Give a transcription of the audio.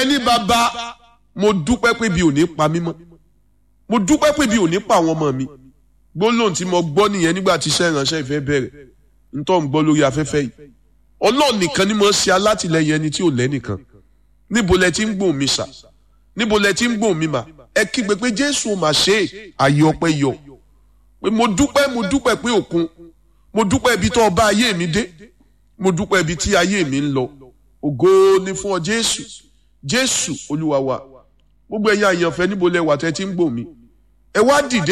ẹni bàbá mo dúpẹ́ pé bí ò ní pa mí mọ́ mo dúpẹ́ pé bí ò ní pa àwọn ọmọ mi gbólóhùn tí mo gbọ́ nìyẹn nígbà tí iṣẹ́ ìránṣẹ́ ìfẹ́ bẹ̀rẹ̀ ntọ́ ń gbọ́ lórí afẹ́fẹ́ yìí ọlọ́run nìkan ni mo ṣe alátìlẹyìn ẹni tí ò lẹ́nìkan níbo lẹ ti ń gbóhùn mi sà níbo lẹ ti ń gbóhùn mi mà ẹ kígbe pé jésù ò mà ṣe é àyè ọpẹ́ yọ pé mo dúpẹ́ mo dúpẹ́ pé òkun mo dúpẹ́ ibi tó ọba ayé mi dé mo dúpẹ́ ibi tí ayé mi ń lọ ògo ni fún ọ jésù jésù olúwa wa gbogbo ẹ̀yin àyànfẹ́ níbo lẹ wà tẹ́ ti ń gbóhùn mi ẹ wá dìde